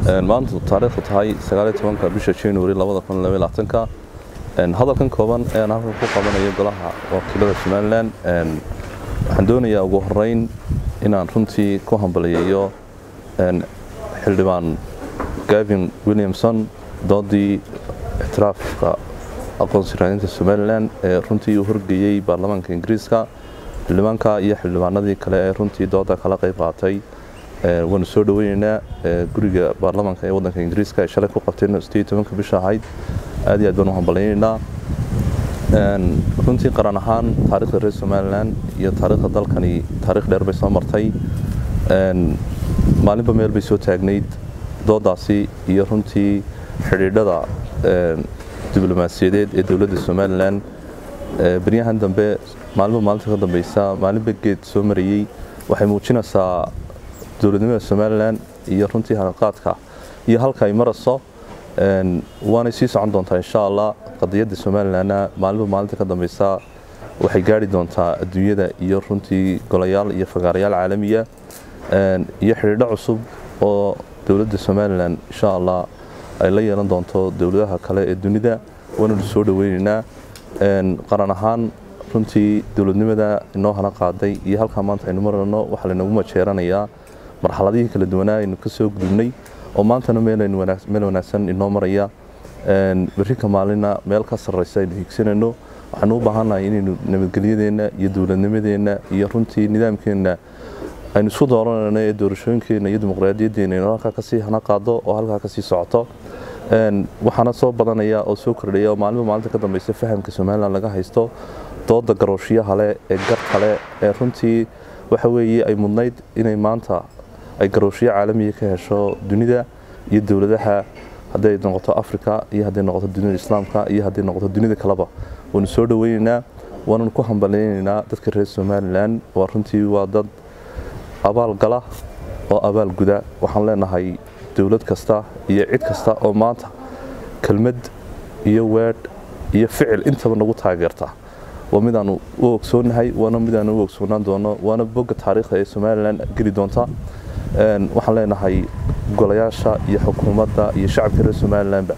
maanta taariikhdu tahay sagaaliyo tobanka bisha january labada kun labaiyo labaatanka hadalkan kooban ayaan halkan ku qabanayo golaha wakiilada somalilan waxaan doonayaa ugu horeyn inaan runtii ku hambaliyeeyo xildhibaan gavin williamson doodii ictiraafka aqoonsi raadinta somalilan ee runtii uu horgeeyey baarlamaanka ingiriiska xildhibaanka iyo xildhibaanadii kale ee runtii dooda kala qayb qaatay waanu soo dhaweyneynaa guriga baarlamaanka ee wadanka ingiriiska ay shalay ku qabteen sideed tobanka bisha ahayd aad iyo aad baan u hambalyayneynaa runtii qaran ahaan taarikhda reer somalilan iyo taarikhda dalkani taarikh dheer bay soo martay maalinba meel bay soo taagnayd doodaasi iyo runtii xidhiidhada diblomaasiyadeed ee dowladda somalilan beryahan dambe maalinba maalinta ka dambeysa maalinba geed soo marayey waxay muujinaysaa dowladnimada somalilan iyo runtii hanaqaadka iyo halka ay marayso waanay sii socon doontaa insha allah qadiyadda somalilanna maalinba maalinta ka dambeysa waxay gaari doontaa adduunyada iyo runtii golayaal iyo fagaarayaal caalamiya iyo xidhiidho cusub oo dowladda somalilan insha allah ay la yeelan doonto dowladaha kale ee dunida waananu soo dhaweyneynaa qaran ahaan runtii dowladnimada inoo hana qaaday iyo halkaa maanta aynu marano waxaa laynagu majeeranayaa marxaladihii kala duwanaa aynu ka soo gudubnay oo maantana meel wanaagsan inoo maraya berrika maalina meel ka sarraysa aynu higsanayno waxaanu u baahannahay inaynu nabadgelyadeenna iyo dowladnimadeenna iyo runtii nidaamkeenna aynu isku dooranayno ee doorashooyinkeenna iyo dimuqraadiyaddeenna inuu halkaa kasii hana qaado oo halkaa kasii socoto waxaana soo badanaya oo soo kordhaya oo maalinba maalinta ka dambeysa fahamka somalilan laga haysto dooda garooshiyaha leh ee garta leh ee runtii waxa weeye ay mudnayd inay maanta ay garooshiyo caalamiya ka hesho dunida iyo dowladaha hadday noqoto africa iyo hadday noqoto dunida islaamka iyo hadday noqoto dunida kaleba waanu soo dhaweyneynaa waananu ku hambalyayneynaa dadka reer somalilan waa runtii waa dad abaal gala oo abaal guda waxaan leenahay dowlad kasta iyo cid kasta oo maanta kelmad iyo weedh iyo ficil intaba nagu taageerta waa midaanu u ogsoonahay waana midaanu u ogsoonaan doono waana bogga taariikhda ee somalilan geli doonta waxaan leenahay golayaasha iyo xukuumadda iyo shacabka reer somalilanba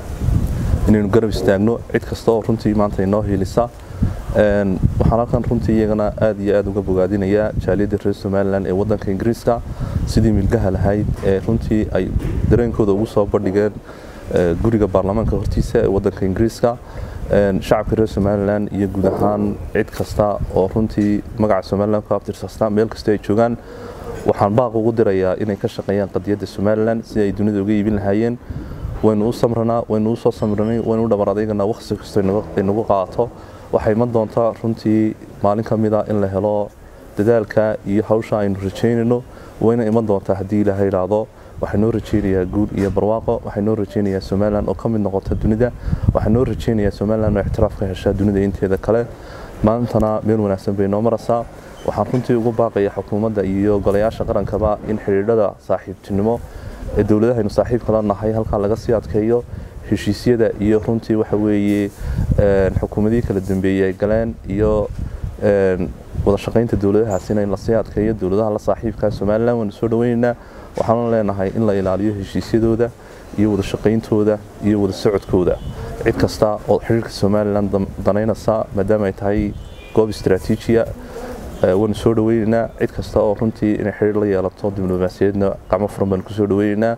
inaynu garab istaagno cid kasta oo runtii maanta inoo hiilisa waxaan halkan runtii iyagana aad iyo aad uga bogaadinayaa jaaliyadda reer somalilan ee wadanka ingiriiska sidii milgaha lahayd ee runtii ay dareenkooda ugu soo bandhigeen guriga baarlamaanka hortiisa ee wadanka ingiriiska shacabka reer somalilan iyo guud ahaan cid kasta oo runtii magaca somalilan ku abtirsasta meel kasta ay joogaan waxaan baaq ugu dirayaa inay ka shaqeeyaan qadiyadda somalilan si ay dunida uga iibin lahaayeen waynu u samranaa waynu u soo samranay waynu u dhabar adeeganaa waqti kasta inagu qaato waxay iman doontaa runtii maalin ka mid a in la helo dadaalka iyo hawsha aynu rajaynayno wayna iman doontaa haddii ilaahay idhaahdo waxaa noo rajaynayaa guul iyo barwaaqo waxaa noo rajaynayaa somalilan oo ka mid noqota dunida waxaa noo rajaynayaa somalilan oo ictiraaf ka heshaa dunida inteeda kale maantana meel wanaagsan bay noo maraysaa waxaan runtii ugu baaqaya xukuumadda iyo golayaasha qarankaba in xidhiidhada saaxiibtinimo ee dowladahaynu saaxiibka la nahay halkaa laga sii adkeeyo heshiisyada iyo runtii waxa weeye xukuumadihii kala dambeeyey ay galeen iyo wada shaqaynta dowladahaasina in lasii adkeeyo dowladaha la saaxiibka somalilan waanu soo dhaweyneynaa waxaana leenahay in la ilaaliyo heshiisyadooda iyo wada shaqayntooda iyo wada socodkooda cid kasta oo xiriirka somalilan danaynaysa maadaama ay tahay goob istaraatiijiya waanu soo dhaweyneynaa cid kasta oo runtii inay xiriir la yeelato diblomaasiyaedna gacmo furan baanu kusoo dhaweyneynaa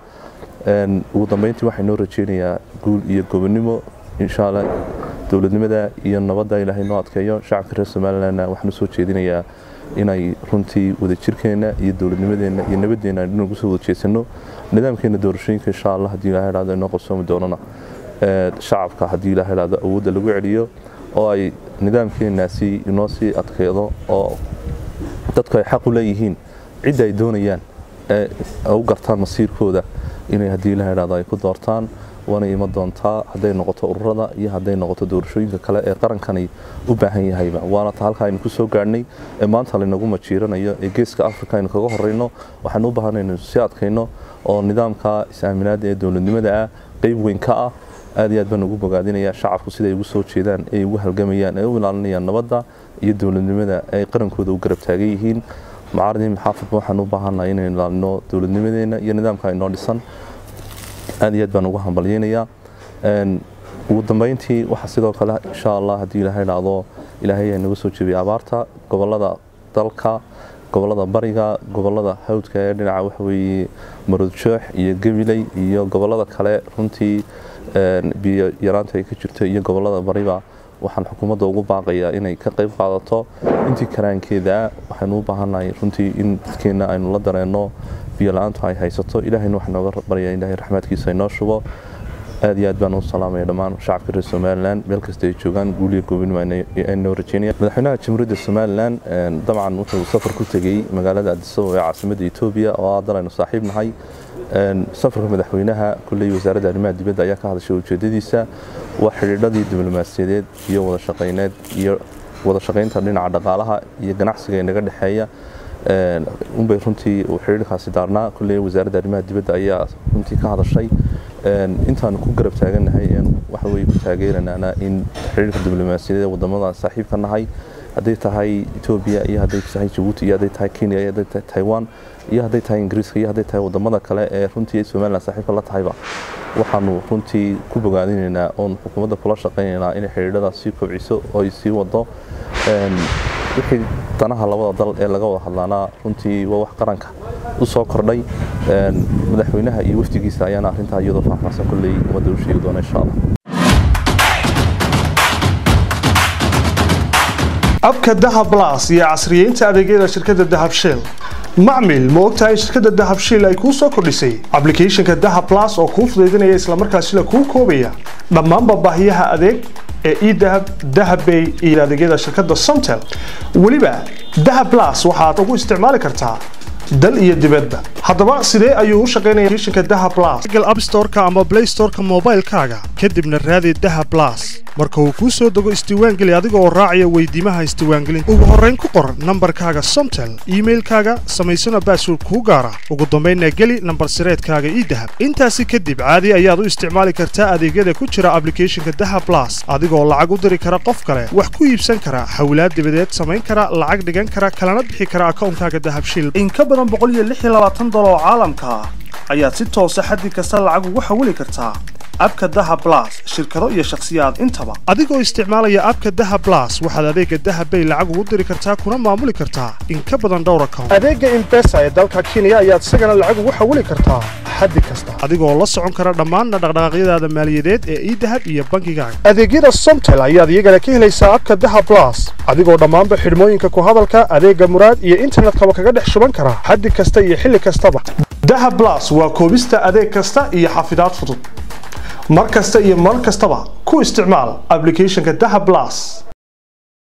ugu dambeyntii waxay noo rajeynayaa guul iyo gobonimo insha allah dowladnimada iyo nabadda ilaahay noo adkeeyo shacabka reer somalilanna waxaan usoo jeedinayaa inay runtii wadajirkeenna iyo dowladnimadeenna iyo nabadeenna aynu nagu soo wada jeedsano nidaamkeena doorashooyinka insha allah haddii ilahay idhahdo inoo qabsoomi doonana shacabka haddii ilahay idhahdo awoodda lagu celiyo oo ay nidaamkeenaasi inoo sii adkeedo oo dadku ay xaq u leeyihiin cidda ay doonayaan ee u gartaan masiirkooda inay haddii ilahay idhahdo ay ku doortaan waana iman doontaa hadday noqoto ururada iyo hadday noqoto doorashooyinka kale ee qarankani u baahan yahayba waana ta halka aynu ku soo gaadhnay ee maanta laynagu majiiranayo ee geeska africa aynu kaga horeyno waxaanu u baahanay inaynu sii adkayno oo nidaamka is-aaminaada ee dowladnimada ah qeyb weyn ka ah aad iyo aad baan ugu bogaadinaya shacabku siday ugu soo jeedaan ay ugu halgamayaan ay u ilaalinayaan nabadda iyo dowladnimada ay qarankooda u garab taagan yihiin macaaradii maxaafadba waxaan u baahannahay inaynu ilaalino dowladnimadeena iyo nidaamka inoo dhisan aad iyo aad baan ugu hambalyeynayaa ugu dambeyntii waxaa sidoo kale insha allah haddii ilaahay dhacdo ilaahay ay naga soo jebiyay abaarta gobolada dalka gobolada bariga gobolada hawdka ee dhinaca waxaweeye marudjoox iyo gabiley iyo gobolada kale runtii biyo yaraanta ay ka jirto iyo gobolada bariba waxaan xukuumadda ugu baaqayaa inay ka qayb qaadato intii karaankeeda waxaynu u baahannahay runtii in dadkeenna aynu la dareenno biyo la-aantu ay haysato ilaahayna waxaa nooga baryaa in ilaahay raxmaadkiisa inoo shubo aad iyo aad baan u salaamaya dhammaan shacabka reer somalilan meel kasta ay joogaan guuliya goobinimo aynoo rajeynaya madaxweynaha jamhuuriyadda somalilan dabcan wuxuu safar ku tegey magaalada adisababa ee caasimadda etoobiya oo haddan aynu saaxiib nahay safarka madaxweynaha kulley wasaaradda arrimaha dibadda ayaa ka hadashay ujeedadiisa waa xidhiidhadii diblomaasiyadeed iyo wada shaqayneed iyo wada shaqaynta dhinaca dhaqaalaha iyo ganacsiga inaga dhexeeya unbay runtii xidhiidhkaasi daarnaa kulley wasaaradda arrimaha dibadda ayaa runtii ka hadashay intaanu ku garab taagannahay waxa weye ku taageeranaana in xidhiidhka diblomaasiyadeed wadamada saaxiibka nahay hadday tahay etoobiya iyo hadday tahay jabuuti iyo hadday tahay kenya iyo hadday tahay taiwan iyo hadday tahay ingiriiska iyo hadday tahay wadamada kale ee runtii somalilan saaxiibka la tahayba waxaanu runtii ku bogaadinaynaa oon xukuumadda kula shaqaynaynaa inay xidhiidhada sii kobciso oo ay sii wado wixii danaha labada dal ee laga wada hadlaanaa runtii waa wax qaranka u soo kordhay madaxweynaha iyo wafdigiisa ayaana arrintaa iyadoo faahfaahsan kolley ummadda u sheegi doona insha allah abka dahab blas iyo casriyeynta adeegyada shirkadda dahab shell macmil ma ogtahay shirkadda dahab shell ay kuu soo kordhisay ablicathonka dahab blas oo kuu fudaydinaya islamarkaasina kuu koobaya dhammaanba baahiyaha adeeg ee edahab dahabbay iyo adeegyada shirkadda somtel weliba dahab blas waxaad ugu isticmaali kartaa dal iyo dibadba haddaba sidee ayuu u shaqaynaya applicationka dahab blas google app store-ka ama play store-ka moobaylkaaga kadibna raadi dahab blas marka uu kuu soo dego isdiiwaangeli adiga oo raacaya weydiimaha isdiiwaangelinta ugu horrayn ku qor nambarkaaga somtel iimailkaaga samaysana baasword kuu gaara ugu dambaynna geli nambar sireedkaaga ii dahab intaasi kadib caadi ayaad u isticmaali kartaa adeegyada ku jira ablicathonka dahab blas adigoo lacag u diri kara qof kale wax ku iibsan kara hawlaad dibadeed samayn kara lacag dhigan kara kalana bixi kara akawnkaaga dahab shil in ka badan dolar oo caalamka ah ayaad si toosa xaddi kasta lacag ugu xawili kartaa abka daha blas shirkado iyo shakhsiyaad intaba adigoo isticmaalaya abka daha blas waxaad adeega dahabbay lacag ugu diri kartaa kuna maamuli kartaa in ka badan dhowr account adeega imbesa ee dalka kenya ayaad isagana lacag ugu xawili kartaa xaddi kasta adigoo la socon kara dhammaanna dhaqdhaqaaqyadaada maaliyadeed ee idahab iyo bankigaaga adeegyada somtel ayaad iyagana ka helaysaa abka daha blas adigoo dhammaanba xidhmooyinka ku hadalka adeega muraad iyo internetkaba kaga dhex shuban kara xaddi kasta iyo xilli kastaba daha blas waa koobista adeeg kasta iyo xafidaad fudud mar kasta iyo mar kastaba ku isticmaal ablicathonka daha blas